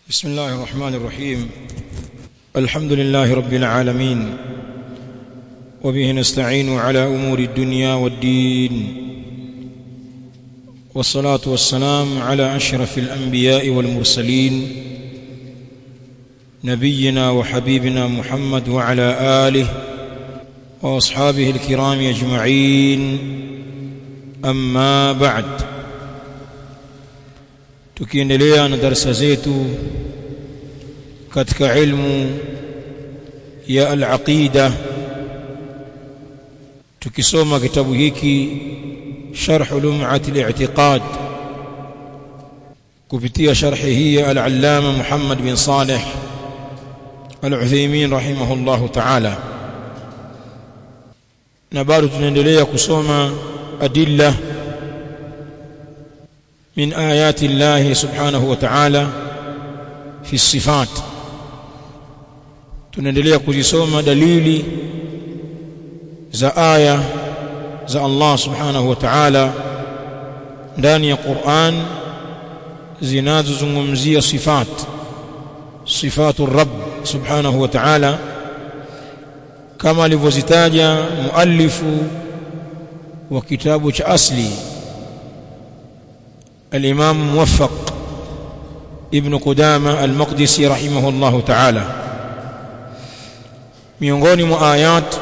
بسم الله الرحمن الرحيم الحمد لله رب العالمين وبه نستعين على امور الدنيا والدين والصلاه والسلام على اشرف الانبياء والمرسلين نبينا وحبيبنا محمد وعلى اله واصحابه الكرام اجمعين اما بعد tukiendelea na darasa zetu katika ilmu ya al-aqida tukisoma kitabu hiki sharh lum'at al-i'tiqad kupitia sharhi hii ya al-allama Muhammad bin Saleh al-Uthaymeen rahimahullahu ta'ala na bado tunaendelea kusoma adilla من آيات الله سبحانه وتعالى في الصفات tunaendelea kuzisoma dalili za aya za Allah subhanahu wa ta'ala ndani ya Qur'an zinazozungumzia sifat sifatu rabb subhanahu wa ta'ala kama alivyozitaja muallifu wa kitabu cha asli الإمام موفق ابن قدامة المقدسي رحمه الله تعالى miongoni mwa ayat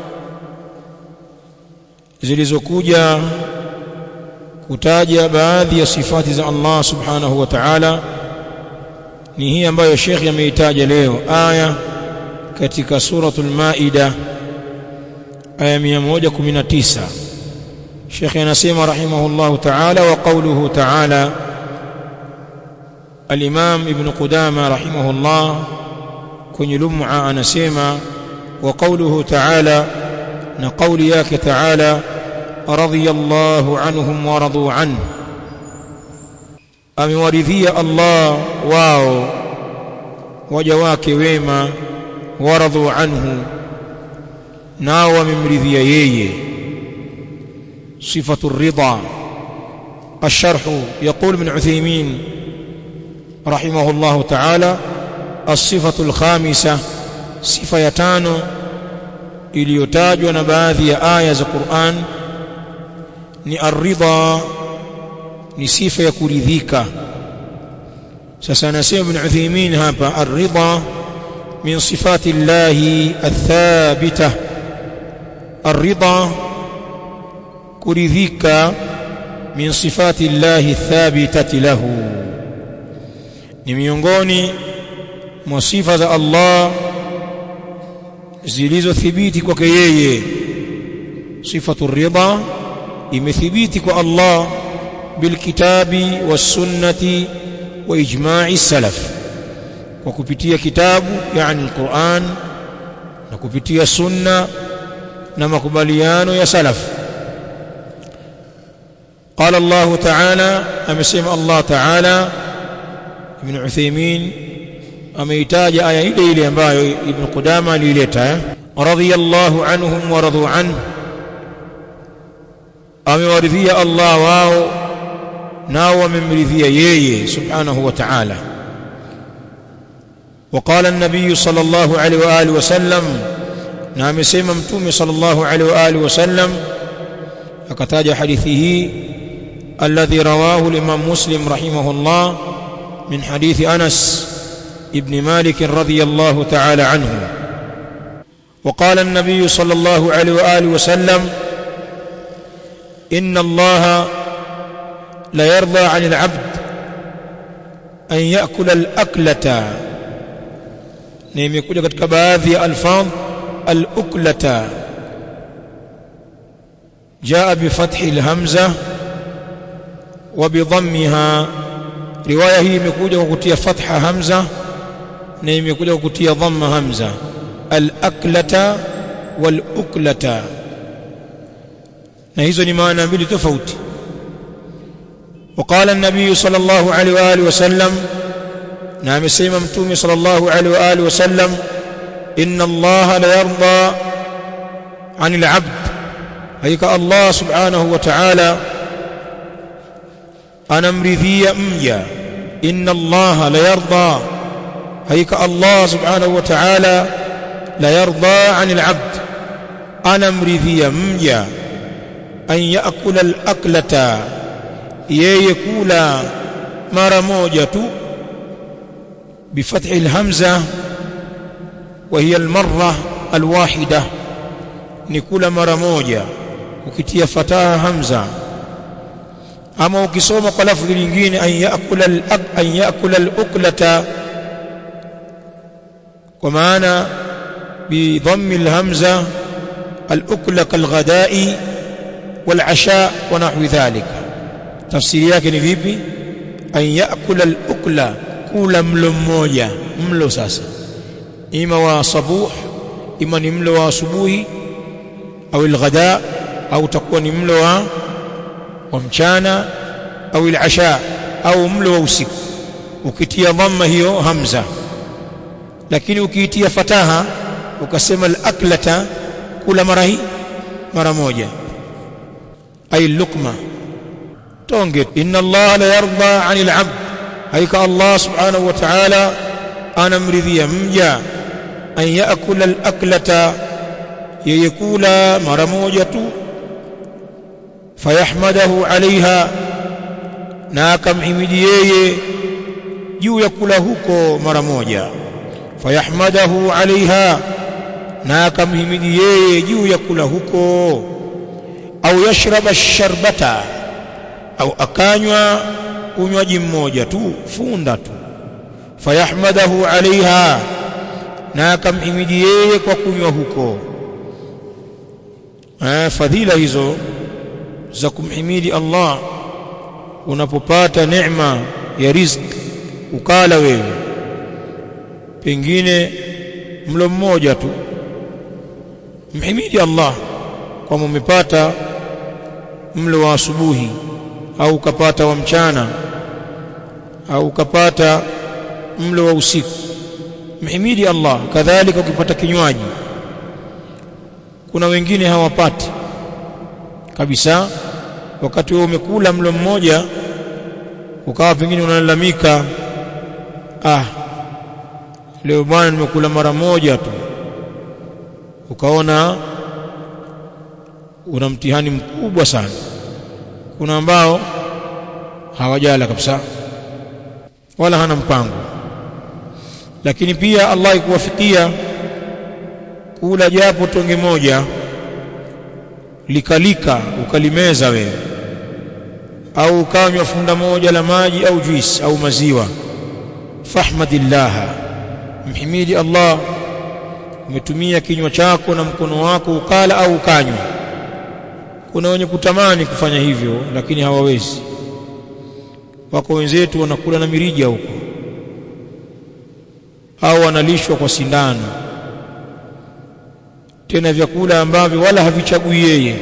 zilizokuja kutaja baadhi ya sifati za Allah subhanahu wa ta'ala ni hii ambayo Sheikh ameitaja leo aya katika suratul Maida aya 119 شيخ ينسيم رحمه الله تعالى وقوله تعالى الإمام ابن قدامة رحمه الله كن لمع أنسيما وقوله تعالى نقول ياك تعالى رضي الله عنهم ورضوا عنه أمورثي الله واو وجواك ويما ورضوا عنه ناو ممرثي ييه صفة الرضا الشرح يقول من عثيمين رحمه الله تعالى الصفة الخامسة صفة يتانو iliyotajwa na baadhi ya aya za Qur'an ni ar-ridha ni sifa ya kuridhika sasa anasema ibn Uthaymeen hapa ar-ridha min sifati llahi ath-thabita ar-ridha kuridhika min sifati llahi thabitati lahu ni miongoni mwa sifa za Allah zilizothibiti kwake yeye sifatu ridha imethibiti kwa Allah bilkitabi wasunnati wa ijma'i salaf kwa kupitia kitabu yani alquran na kupitia sunna na makubaliano ya salafu قال الله تعالى أمسيم الله تعالى ابن عثيمين أميتاج آية إلي إلي أمبايو ابن قدامة ليلتا رضي الله عنهم ورضوا عنه أمي ورثي الله واو ناو من مرثي يي سبحانه وتعالى وقال النبي صلى الله عليه وآله وسلم نعم سيما متومي صلى الله عليه وآله وسلم أكتاج حديثه الذي رواه الإمام مسلم رحمه الله من حديث أنس ابن مالك رضي الله تعالى عنه وقال النبي صلى الله عليه وآله وسلم إن الله لا يرضى عن العبد أن يأكل الأكلة نيم يقول katika baadhi ya alfaz al-uklata جاء بفتح الهمزه وبضمها روايه hii imekuja kwa kutia fatha hamza na imekuja kwa kutia dhamma hamza al-aklata wal-uklata na hizo ni maana mbili tofauti وقال النبي صلى الله عليه واله وسلم نعم سيما متومي صلى الله عليه واله وسلم ان الله لا يرضى عن العبد هيك الله سبحانه وتعالى anamridhia mja inna allaha la yarda haika Allah subhanahu wa ta'ala la yarda 'anil 'abd anamridhia mja an yaakula al-aklata yeye kula mara moja tu bifathi al-hamza wa hiya al-marra al-wahida ni kula mara moja ukitia fataha hamza ama ukisoma kwa lafzi lingine an yaakula an yaakula al-uklata kwa maana bi dhammi al-hamza al-ukla kal-ghada'i wal-'asha wa nahwi dhalika tafsiri yake ni vipi an yaakula al-ukla kula mlo mmoja mlo sasa ima wa sabuh ima ni mlo wa asubuhi au al-ghada au takuwa ni mlo wa wa mchana au al-asha au mlo wa usiku ukitia dhamma hiyo hamza lakini ukiitia fataha ukasema al-aklata kula mara hii mara moja ay lukma tonge inna Allah la yarda 'anil 'abd haika Allah subhanahu wa ta'ala anamridhia mja an yaakula al-aklata yeye kula mara moja tu fayahmadahu 'alayha na akamhimidi yeye juu ya kula huko mara moja fayahmadahu 'alayha na akamhimidi yeye juu ya kula huko au yashraba sharbata au akanywa unywaji mmoja tu funda tu fayahmadahu alaiha na akamhimidi yeye kwa kunywa huko eh, fadhila hizo za kumhimidi Allah unapopata neema ya riziki ukala wewe pengine mlo mmoja tu mhimidi Allah kwamba umepata mlo wa asubuhi au ukapata wa mchana au ukapata mlo wa usiku mhimidi Allah kadhalika ukipata kinywaji kuna wengine hawapati kabisa wakati wewe umekula mlo mmoja ukawa pengine unalalamika ah leo bwana nimekula mara moja tu ukaona una mtihani mkubwa sana kuna ambao hawajala kabisa wala hana mpango lakini pia Allah ikuwafikia kula japo tonge moja likalika ukalimeza wewe au ukanywa funda moja la maji au juice au maziwa fahmadillah mhimidi Allah umetumia kinywa chako na mkono wako ukala au ukanywa kuna wenye kutamani kufanya hivyo lakini hawawezi wako wenzetu wanakula na mirija huko au wanalishwa kwa sindano tena vyakula ambavyo wala havichagui yeye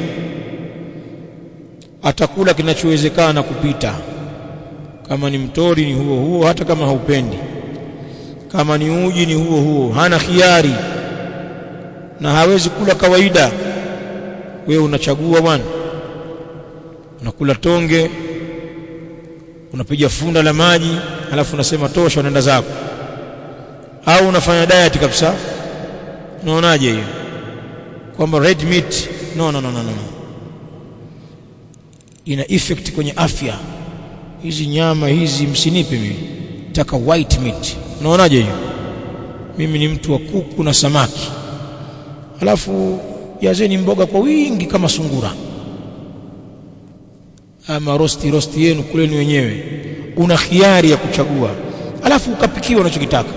atakula kinachowezekana kupita kama ni mtori ni huo huo hata kama haupendi kama ni uji ni huo huo hana khiari na hawezi kula kawaida wewe unachagua bwana unakula tonge unapiga funda la maji alafu unasema tosha unaenda zako au unafanya diet kabisa unaonaje hiyo kwamba red meat no no no no no ina effect kwenye afya hizi nyama hizi msinipe mimi taka white meat unaonaje hiyo mimi ni mtu wa kuku na samaki alafu jazeni mboga kwa wingi kama sungura ama rosti rosti yenu kuleni wenyewe una khiari ya kuchagua alafu ukapikiwa unachokitaka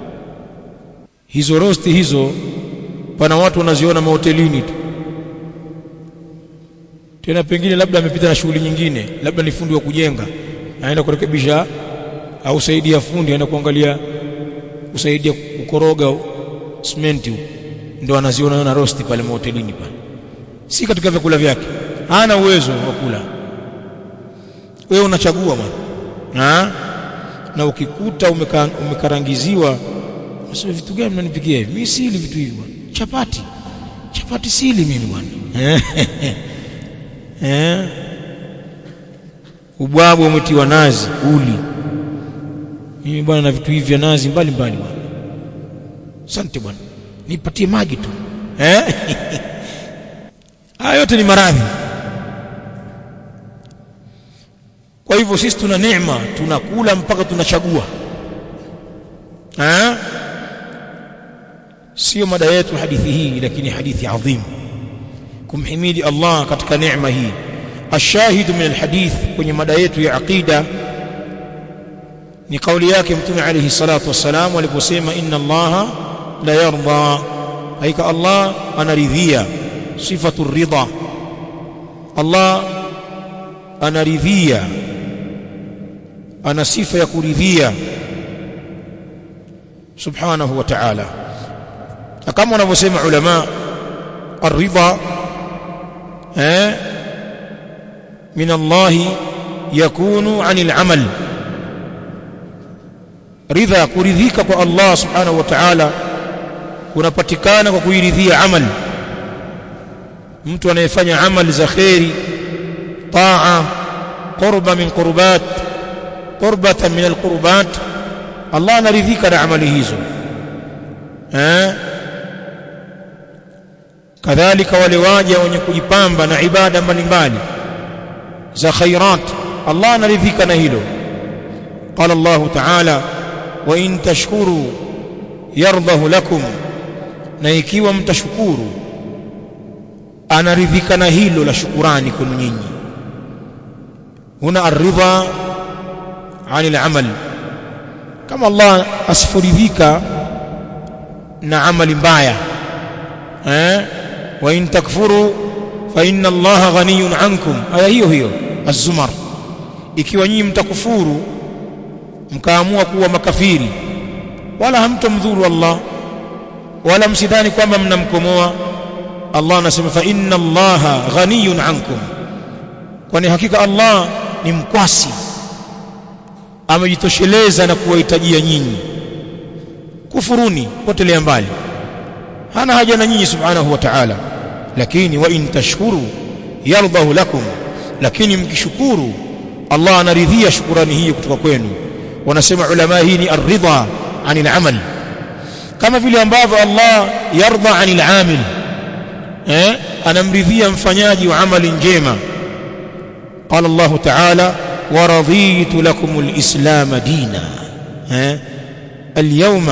hizo rosti hizo pana watu wanaziona mahotelini tu tena pengine labda amepita na shughuli nyingine labda ni fundi wa kujenga aenda kurekebisha au saidia fundi aenda kuangalia kusaidia kukoroga simenti ndo anaziona na rosti pale mahotelini pale si katika vyakula vyake hana uwezo wa kula wewe unachagua bwana na ukikuta umeka, umekarangiziwa sasa vitu gani mnanipikia hivi mimi sili vitu hivi bwana chapati chapati sili mimi bwana eh ubwabu umetiwa nazi uli mimi bwana na vitu hivi vya nazi mbalimbali bwana asante bwana nipatie maji tu eh haya yote ni maradhi kwa hivyo sisi tuna neema tunakula mpaka tunachagua eh sio mada yetu hadithi hii lakini hadithi adhim kumhimidi Allah katika neema hii الشاهد من الحديث kwenye mada yetu ya aqida ni kauli yake mtume alayhi salatu wassalam aliposema inna Allah la yarda haika Allah anaridhia sifatu ridha Allah anaridhia ana sifa ya kuridhia subhanahu wa ta'ala kama wanavyosema ulama الرضا eh من الله يكون عن العمل ridha kuridhika kwa Allah subhanahu wa ta'ala kunapatikana kwa kuiridhia amal mtu anayefanya amali za khairi taa qurba min qurbat qurbatan min alqurbat Allah anaridhika na amali hizo eh kadhalika wale waja wenye kujipamba na ibada mbalimbali za khairat Allah anaridhika na hilo قال الله تعالى وإن تشكروا يرضه لكم na ikiwa mtashukuru anaridhika na hilo la shukurani kwenu nyinyi huna aridha anil amal kama Allah asifuridhika na amali mbaya eh wa in takfuru fa inna Allah ghaniyun ankum aya hiyo hiyo az-zumar ikiwa nyinyi mtakufuru mkaamua kuwa makafiri wala hamtomdhuru Allah wala msidhani kwamba mnamkomoa Allah anasema fa inna Allah ghaniyun ankum kwani hakika Allah ni mkwasi amejitosheleza na kuwahitajia nyinyi kufuruni potelea mbali hana haja na nyinyi subhanahu wa ta'ala lakini wa in tashkuru yardahu lakum lakini mkishukuru Allah anaridhia shukurani hiyo kutoka kwenu wanasema ulama hii ni ar-ridha anil amal kama vile ambavyo Allah yarda anil amil eh anamridhia mfanyaji wa amali njema قال الله تعالى ورضيت لكم الإسلام دينا ها اليوم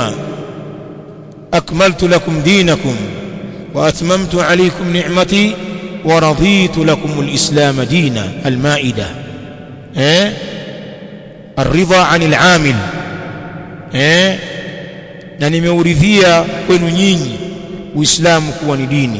أكملت لكم دينكم وأتممت عليكم نعمتي ورضيت لكم الإسلام دينا المائدة ها الرضا عن العامل ها na nimeuridhia kwenu nyinyi uislamu kuwa ni dini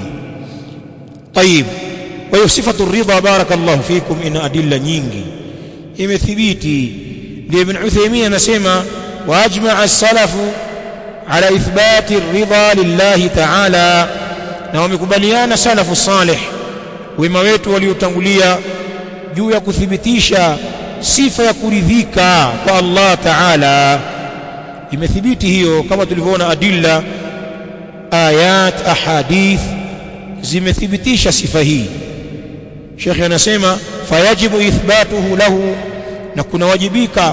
طيب kwa hiyo sifatu ridha barakallahu fikum ina adilla nyingi imethibiti ndio ibn Uthaymeen anasema waajmaa as-salafu ala ithbati ar-ridha lillahi ta'ala na wamekubaliana salafu salih wema wetu waliotangulia juu ya kuthibitisha sifa ya kuridhika kwa Allah ta'ala imethibiti hiyo kama tulivyoona adilla ayat ahadith zimethibitisha sifa hii Sheikh anasema fayajibu ithbatuhu lahu na kunawajibika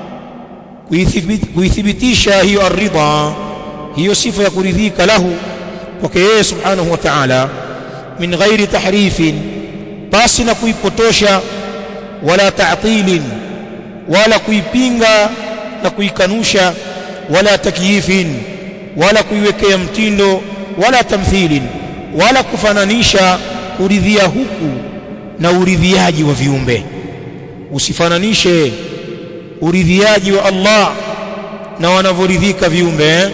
kuithibitisha hiyo aridha hiyo sifa ya kuridhika lahu kwake yeye subhanahu wa ta'ala min ghairi tahrifin basi na kuipotosha wala ta'tilin wala kuipinga na kuikanusha wala takyifin wala kuiwekea mtindo wala tamthilin wala kufananisha kuridhia huku na uridhiaji wa viumbe usifananishe uridhiaji wa Allah na wanavyoridhika viumbe eh?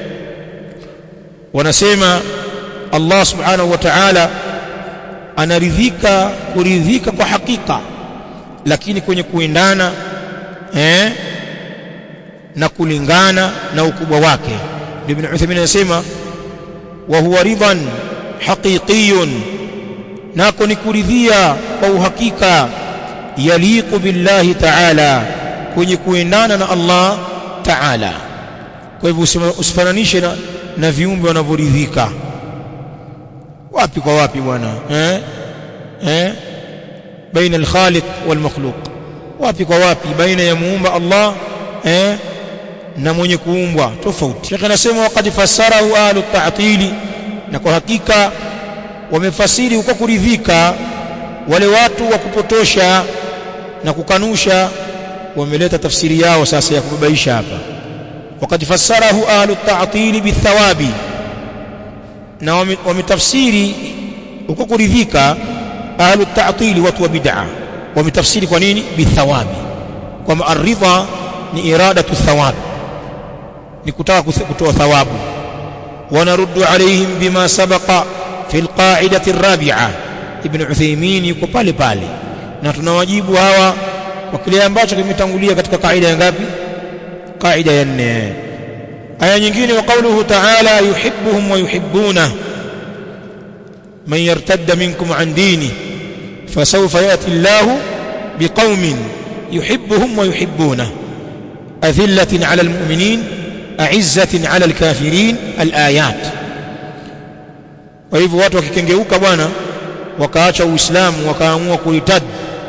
wanasema Allah subhanahu wa ta'ala anaridhika kuridhika kwa hakika lakini kwenye kuendana eh? na kulingana na ukubwa wake Ibn Uthaymeen anasema wa huwa ridhan haqiqiyun nako ni kuridhia kwa uhakika yaliqu billahi ta'ala kwenye kuendana na Allah ta'ala kwa hivyo usifananishe na, na viumbe wanavyoridhika wapi kwa wapi bwana eh eh baina al-khaliq wal makhluq wapi kwa wapi baina ya muumba Allah eh na mwenye kuumbwa tofauti Sheikh anasema waqad fassarahu ahlu ta'tili na kwa hakika wamefasiri uko kuridhika wale watu wa kupotosha na kukanusha wameleta tafsiri yao sasa ya kubabaisha hapa waqad fassarahu ahlu ta'tili bithawabi na wametafsiri uko kuridhika ahlu ta'tili watu wa bid'a wametafsiri kwa nini bithawabi kwamba aridha ni iradatu thawab ni kutaka kutoa thawabu wanaruddu alaihim bima sabaqa fi alqa'idati arabi'a ibn Uthaymeen yuko pale pale na tunawajibu hawa kwa kile ambacho kimetangulia katika kaida ya ngapi kaida ya nne aya nyingine wa qawluhu ta'ala yuhibbuhum wa yuhibbuna man yartadda minkum an dini fasawfa yati Allahu biqaumin yuhibbuhum wa yuhibbuna adhillatin 'ala almu'minin a'izzatin 'ala alkafirin alayat kwa hivyo watu wakikengeuka bwana wakaacha uislamu wakaamua kuitad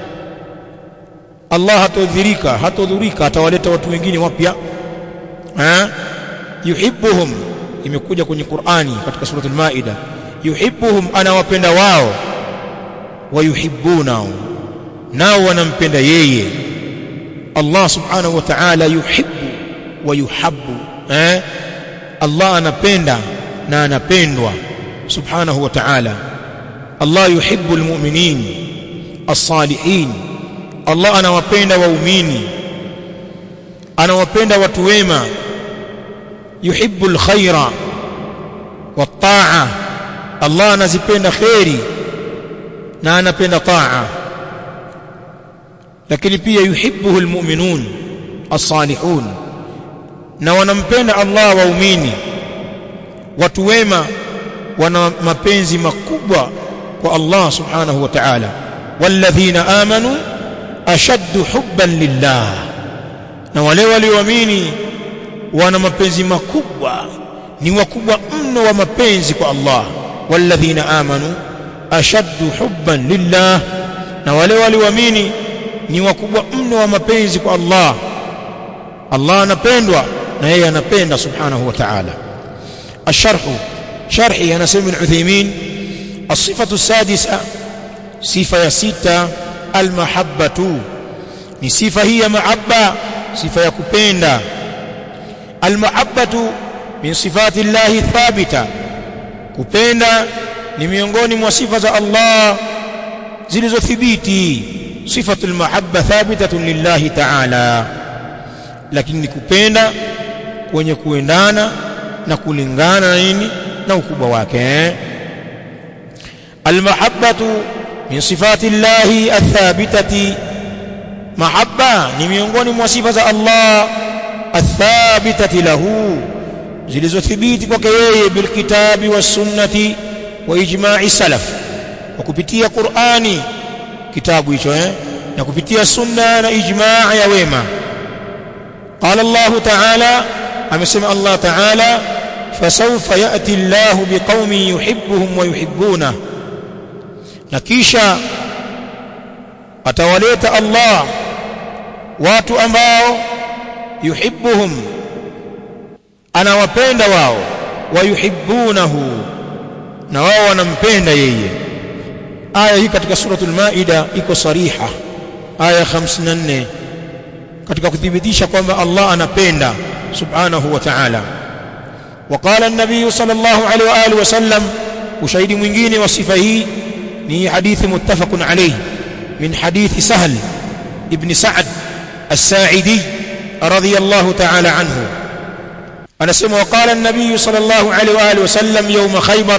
Allah hatodhirika hatodhurika atawaleta watu wengine wapya eh yuhibbuhum imekuja kwenye Qur'ani katika suratul Maida yuhibbuhum anawapenda wao wayuhibbuna nao wanampenda yeye Allah subhanahu wa ta'ala yuhibbu wa yuhabbu eh Allah anapenda na anapendwa subhanahu wa ta'ala Allah yuhibbu almu'minin as-salihin Allah anawapenda waumini anawapenda watu wema yuhibbu alkhaira wat-ta'a Allah anazipenda khairi na anapenda ta'a lakini pia yuhibbuhu almu'minun as-salihun na wanampenda Allah waumini watu wema wana mapenzi makubwa kwa Allah subhanahu wa ta'ala walladhina amanu ashaddu hubban lillah na wale walioamini wana mapenzi makubwa ni wakubwa mno wa mapenzi kwa Allah walladhina amanu ashaddu hubban lillah na wale walioamini ni wakubwa mno wa mapenzi kwa Allah Allah anapendwa na yeye anapenda subhanahu wa ta'ala الشرح شرحي أنا سيد بن عثيمين الصفة السادسة صفة ستة المحبة ni sifa hii ya mahabba sifa ya kupenda almahabbatu min sifati llahi thabita kupenda ni miongoni mwa sifa za Allah zilizothibiti sifatu almahabba thabitatun lillahi ta'ala lakini ni kupenda kwenye kuendana na kulingana na nini na ukubwa wake almahabbatu min sifati llahi athabitati mahabba ni miongoni mwa sifa za Allah athabitati lahu zilizothibiti kwake yeye bilkitabi wasunnati wa ijma'i salaf kwa kupitia Qur'ani kitabu hicho eh na kupitia sunna na ijma' ya wema qala Allah ta'ala amesema Allah ta'ala fasawfa ya'ti Allah biqaumin yuhibbuhum wa yuhibbuna na kisha atawaleta Allah watu ambao yuhibbuhum anawapenda wao wayuhibbunahu na wao wanampenda yeye aya hii katika suratul maida iko sariha aya 54 katika kuthibitisha kwamba Allah anapenda subhanahu wa ta'ala وقال النبي صلى الله عليه واله وسلم وشهيد mwingine wa sifa hii ni hadithi muttafaqun alayh min hadithi sahl ibn sa'd الساعدي رضي الله تعالى عنه anasema وقال النبي صلى الله عليه واله وسلم يوم خيبر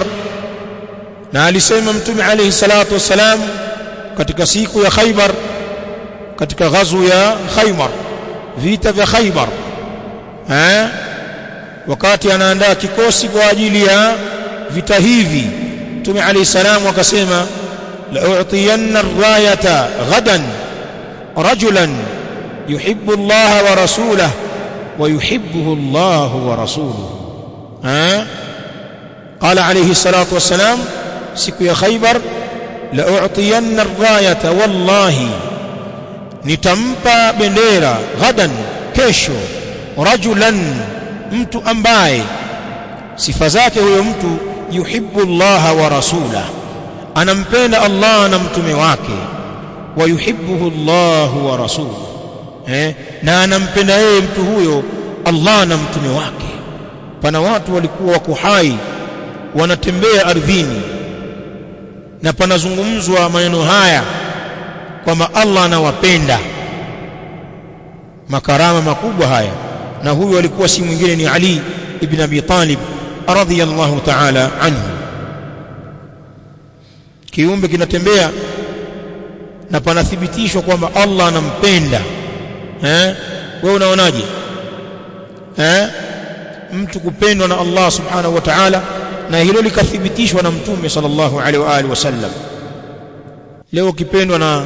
na alisema mtume alayhi salatu wasalam katika siku ya Khaybar katika ghazu ya Khaybar vita vya Khaybar eh wakati anaandaa kikosi kwa ajili ya vita hivi mtume alayhi salam akasema la u'tiyanna ar-rayata ghadan rajulan yuhibbu Allah wa rasulahu wa yuhibbuhu Allah wa rasuluhu eh qala alayhi salatu wassalam siku ya Khaybar la u'tiyanna ar-rayata wallahi nitampa bendera ghadan kesho rajulan mtu ambaye sifa zake huyo mtu yuhibbu Allah wa rasula anampenda Allah na mtume wake wa yuhibbuhu Allah wa rasuluhu eh na anampenda yeye mtu huyo Allah na mtume wake pana watu walikuwa wako hai wanatembea ardhini na panazungumzwa maneno haya kwamba Allah anawapenda makarama makubwa haya na huyu alikuwa si mwingine ni Ali ibn Abi Talib radhiyallahu ta'ala anhu kiumbe kinatembea na panathibitishwa kwamba Allah anampenda eh wewe unaonaje eh mtu kupendwa na Allah subhanahu wa ta'ala na hilo likathibitishwa na mtume sallallahu alaihi wa alihi wasallam leo kipendwa na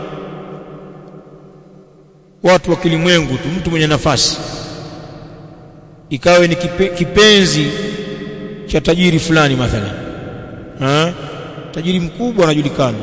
watu wa kilimwengu tu mtu mwenye nafasi ikawe ni kipe, kipenzi cha tajiri fulani mathalan ha? tajiri mkubwa anajulikana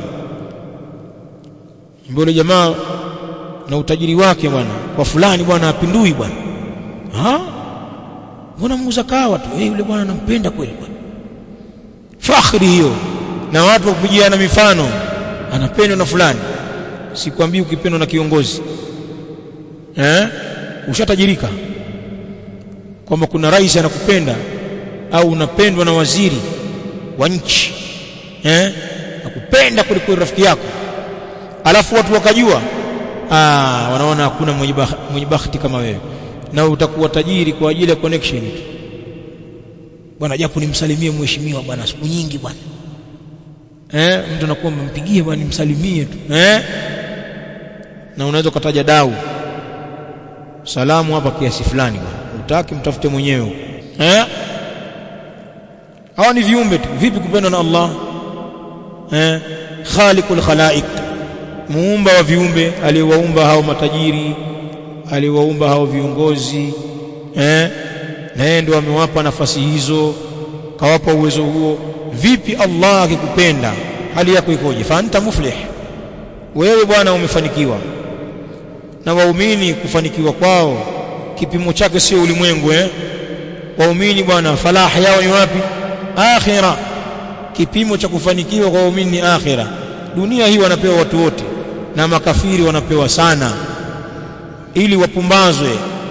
mbele jamaa na utajiri wake bwana kwa fulani bwana apindui bwana ha mbona muuza kawa tu eh yule bwana anampenda kweli bwana fakhri hiyo na watu wakupigiana mifano anapendwa na fulani sikwambii ukipendwa na kiongozi eh ushatajirika kwamba kuna rais anakupenda au unapendwa na waziri wa nchi eh nakupenda kuliko rafiki yako alafu watu wakajua ah wanaona hakuna mwenye mwenye bahati kama wewe na utakuwa tajiri kwa ajili ya connection tu bwana japo nimsalimie mheshimiwa bwana siku nyingi bwana eh mtu anakuwa mpigie bwana nimsalimie tu eh na unaweza kutaja dau salamu hapa kiasi fulani bwana utaki mtafute mwenyewe eh hawa ni viumbe tu vipi kupendwa na Allah eh khaliqul khalaiq muumba wa viumbe aliyewaumba hao matajiri aliyewaumba hao viongozi eh na yeye ndio amewapa nafasi hizo kawapa uwezo huo vipi Allah akikupenda hali yako ikoje fa anta muflih wewe bwana umefanikiwa na waumini kufanikiwa kwao kipimo chake sio ulimwengu eh waumini bwana falaha yao ni wapi akhira kipimo cha kufanikiwa kwa waumini ni akhira dunia hii wanapewa watu wote na makafiri wanapewa sana ili wapumbazwe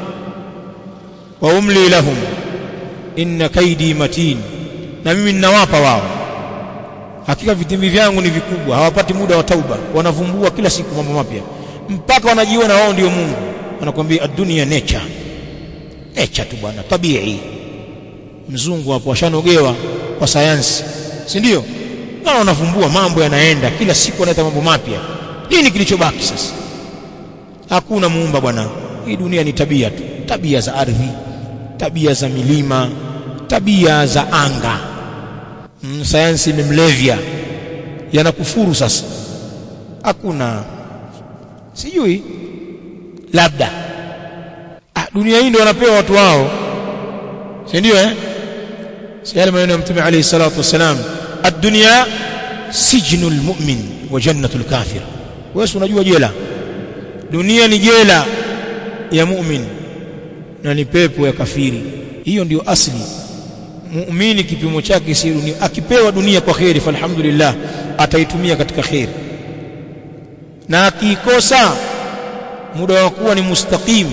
wa umli lahum inna kaidi matin na mimi ninawapa wao hakika vitimbi vyangu ni vikubwa hawapati muda wa tauba wanavumbua kila siku mambo mapya mpaka wanajiona wao ndio Mungu wanakuambia dunia nature nature tu bwana tabii mzungu hapo washanogewa kwa sayansi si ndio na wanavumbua mambo yanaenda kila siku wanaleta mambo mapya nini kilichobaki sasa hakuna muumba bwana hii dunia ni tabia tu tabia za ardhi tabia za milima tabia za anga mm, sayansi imemlevya yanakufuru sasa hakuna sijui labda ah, dunia hii ndio wanapewa watu wao si ndio eh si yale maneno ya mtume alayhi salatu wasalam ad-dunya sijnul mu'min wa jannatul kafir wewe unajua jela dunia ni jela ya mu'min na ni pepo ya kafiri hiyo ndiyo asli muumini kipimo chake si dunia akipewa dunia kwa kheri falhamdulillah ataitumia katika kheri na akikosa muda wa kuwa ni mustaqim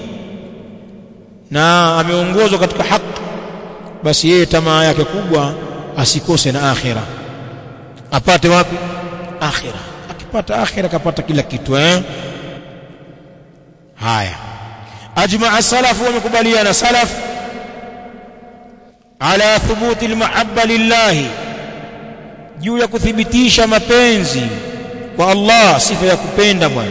na ameongozwa katika haki basi yeye tamaa yake kubwa asikose na akhira apate wapi akhira akipata akhira kapata kila kitu eh haya ajmaa salafu wamekubaliana salaf ala thubuti almahabba lillahi juu ya kuthibitisha mapenzi kwa Allah sifa ya kupenda bwana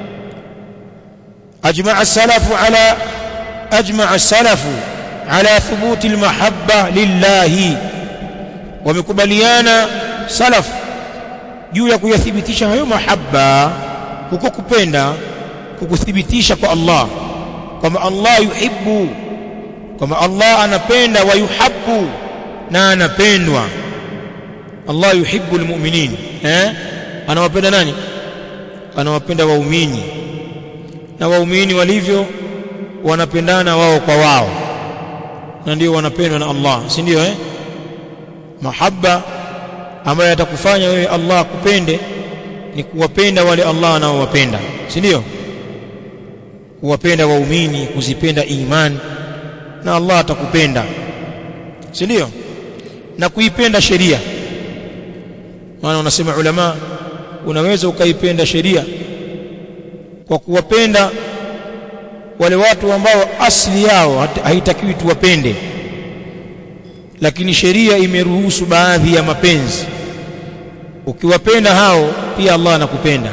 ajmaa salafu ala ajmaa salafu ala thubuti almahabba lillahi wamekubaliana salaf juu ya kuyathibitisha hayo mahabba huko kupenda kukuthibitisha kwa Allah kwamba Allah yuhibbu kwamba Allah anapenda wa yuhabbu na anapendwa Allah yuhibbu almu'minin eh anawapenda nani anawapenda waumini na waumini walivyo wanapendana wao kwa wao na ndio wanapendwa na Allah si ndio eh mahaba ambayo yatakufanya wewe Allah akupende ni kuwapenda wale Allah anaowapenda si ndio kuwapenda waumini kuzipenda imani na Allah atakupenda si ndio na kuipenda sheria maana unasema ulama unaweza ukaipenda sheria kwa kuwapenda wale watu ambao asili yao haitakiwi tuwapende lakini sheria imeruhusu baadhi ya mapenzi ukiwapenda hao pia Allah anakupenda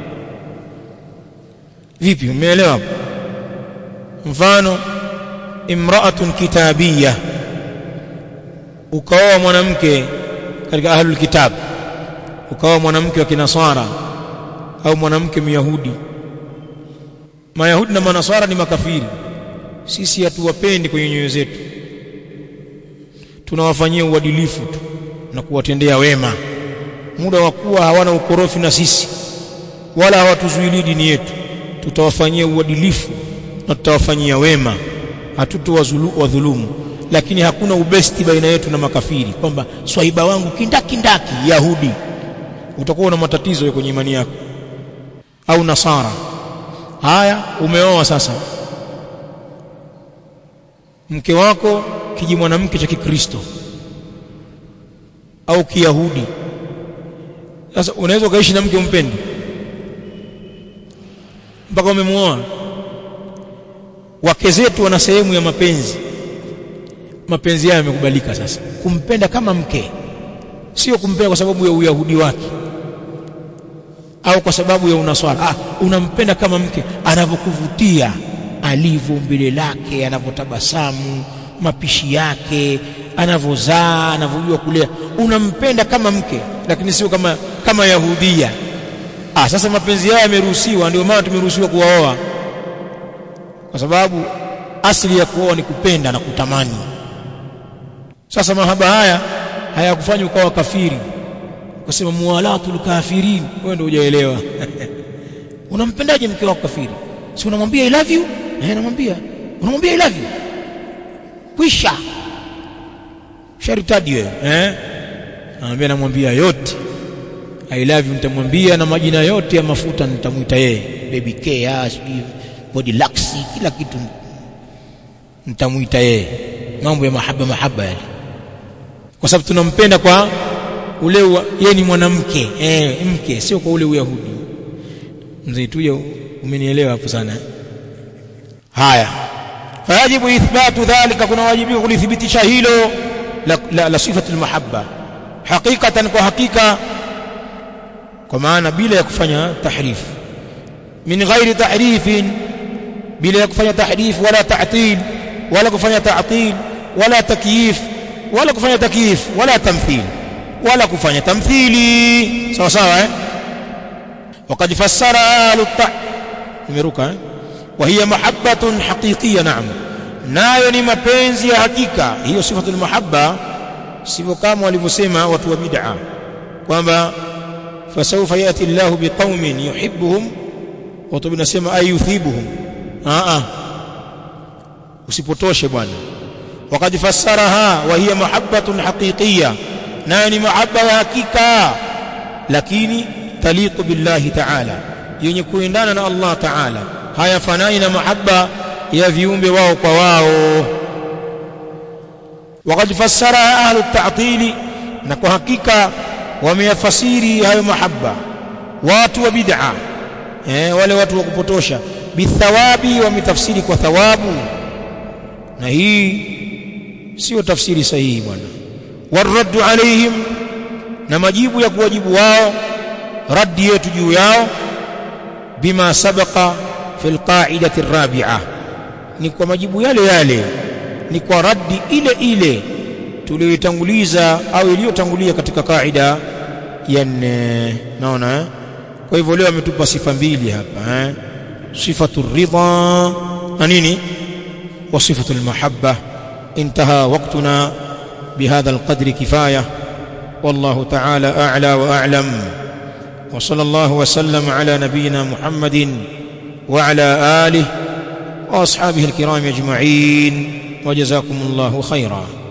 vipi umeelewa hapo mfano imra'atun kitabiyya ukaoa mwanamke katika ahlul kitab ukaoa mwanamke wa kinasara au mwanamke myahudi mayahudi na manasara ni makafiri sisi hatuwapendi kwenye nyoyo zetu tunawafanyia uadilifu tu na kuwatendea wema muda wa kuwa hawana ukorofi na sisi wala hawatuzuilii dini yetu tutawafanyia uadilifu na tutawafanyia wema hatutowadhulumu lakini hakuna ubesti baina yetu na makafiri kwamba swahiba wangu kindakindaki yahudi utakuwa na matatizo kwenye imani yako au nasara haya umeoa sasa mke wako kiji mwanamke cha kikristo au kiyahudi sasa unaweza ukaishi na mke umpendi mpaka umemuoa wake zetu wana sehemu ya mapenzi mapenzi yao yamekubalika sasa kumpenda kama mke sio kumpenda kwa sababu ya uyahudi wake au kwa sababu ya unaswara ah unampenda kama mke anavyokuvutia alivyo mbele lake anavyotabasamu mapishi yake anavyozaa anavyojua kulea unampenda kama mke lakini sio kama kama yahudia ah sasa mapenzi haya yameruhusiwa ndio maana tumeruhusiwa kuwaoa kwa sababu asili ya kuoa ni kupenda na kutamani sasa mahaba haya hayakufanya ukawa kafiri ukasema muwalatul kafirin wewe ndio hujaelewa unampendaje mke wako kafiri si unamwambia i love you eh namwambia unamwambia i love you kwisha sharitadi wewe eh anamwambia namwambia yote i love you nitamwambia na majina yote ya mafuta nitamuita yeye baby care sijui body laxi kila kitu nitamuita yeye mambo ya mahaba mahaba yale kwa sababu tunampenda kwa ule yeye ni mwanamke eh mke sio kwa ule uyahudi mzee tuyo umenielewa hapo sana haya fayajibu ithbatu dhalika kuna wajibu kulithibitisha hilo la, la, la sifatu almahabba hakikatan kwa hakika kwa maana bila ya kufanya tahrif min ghairi tahrifin bila ya kufanya tahrif wala ta'til wala kufanya ta'til wala takyif wala kufanya takyif wala tamthil wala kufanya tamthili sawa sawa eh وقد فسر اهل الطع nimeruka eh وهي محبه حقيقيه نعم nayo ni mapenzi ya hakika hiyo sifatul mahabba sivyo kama walivyosema watu wa bid'a kwamba fasawfa yati Allah biqaumin yuhibbuhum watu binasema ay yuthibuhum a a usipotoshe bwana وقد فسرها وهي محبه حقيقيه nayo ni mahaba ya hakika lakini taliqu billahi ta'ala yenye kuendana na Allah ta'ala hayafanani na mahaba ya viumbe wao kwa wao وقد فسرها اهل التعطيل na kwa hakika wameyafasiri hayo mahaba watu wa bid'a eh wale watu wa kupotosha bithawabi wametafsiri kwa thawabu na hii sio tafsiri sahihi bwana والرد عليهم na majibu ya kuwajibu wao raddi yetu juu yao bima sabaqa fi alqa'idati arabi'a ni kwa majibu yale yale ni kwa raddi ile ile tuliyotanguliza au iliyotangulia katika kaida ya nne naona eh? kwa hivyo leo ametupa sifa mbili hapa eh sifatu ridha na nini wa sifatu almahabba intaha waqtuna بهذا القدر كفايه والله تعالى اعلى واعلم وصلى الله وسلم على نبينا محمد وعلى اله واصحابه الكرام اجمعين وجزاكم الله خيرا